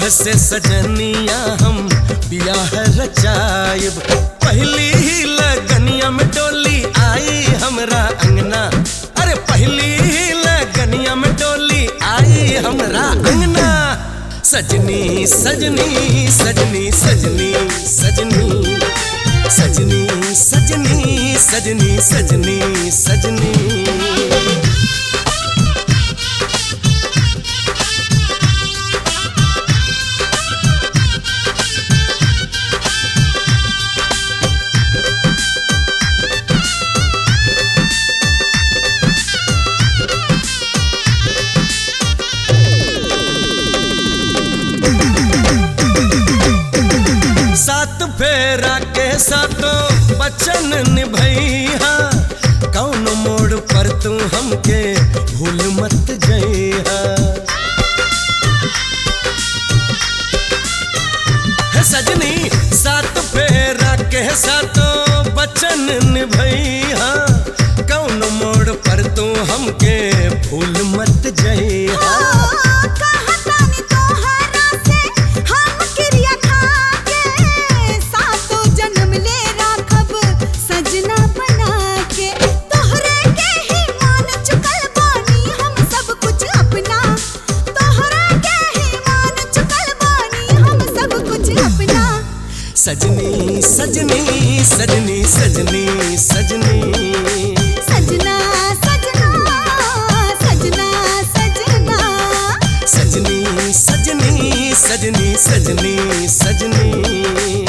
से सजनिया हम बियाह रचायब पहली ही लगनिया में डोली आई हमरा अंगना अरे पहली ही लगनिया में डोली आई हमरा अंगना सजनी सजनी सजनी सजनी सजनी सजनी सजनी सजनी सजनी सजनी सात फेरा के सातों बचन निभैया कौन मोड़ पर तू हमके भूल मत जइहा हे सजनी सात फेरा के सातों बचन निभैया कौन मोड़ पर तू हमके भूल मत जइहा कहतानी तोहरा से हम क्रिया खाके सातो जन्म ले राखब सजना बना के तोहरे के ही मान चुकल बानी हम सब कुछ अपना तोहरे के ही मान चुकल बानी हम सब कुछ अपना सजनी सजनी सजनी सजनी सजनी सजना सजना सजना सजना सजनी सजनी सजनी सजनी सजनी